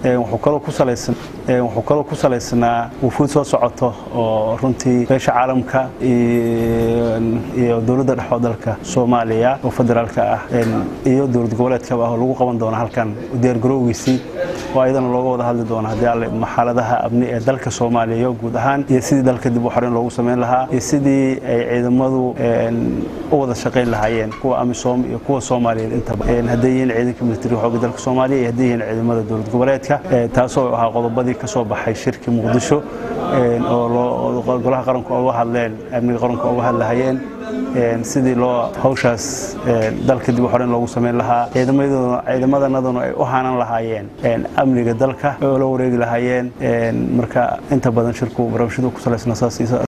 wuxuu kaloo ku salaysan wuxuu kaloo ku salaysnaa wufuud soo socoto oo runtii beesha caalamka iyo dowladda dhexoo dalka soomaaliya oo federaalka ah iyo dowlad goboleedkaba ah oo lagu qaban doono halkan diyaargarowgiisii oo ayadana looga wada hadli doono haddii alle xaaladaha amni ee dalka soomaaliya guud ahaan iyo sidii dalka dib u xoreyn loogu samayn lahaa iyo sidii ay ciidamadu u wada shaqayn lahaayeen kuwa amisom iyo kuwa soomaaliyeed intaba hadday yihiin ciidanka militariga xoogga dalka soomaaliya iyo hadday yihiin ciidamada dowlad goboleedka taasoo ahaa qodobadii ka soo baxay shirkii muqdisho oo golaha qaranku uga hadleen amniga qaranku uga hadlahayeen sidii loo hawshaas dalka dib u xoreyn loogu samayn lahaa ciidamadanaduna ay u haanan lahaayeen amniga dalka oo la wareegi lahaayeen marka inta badan shirku barabashadu ku salaysna saas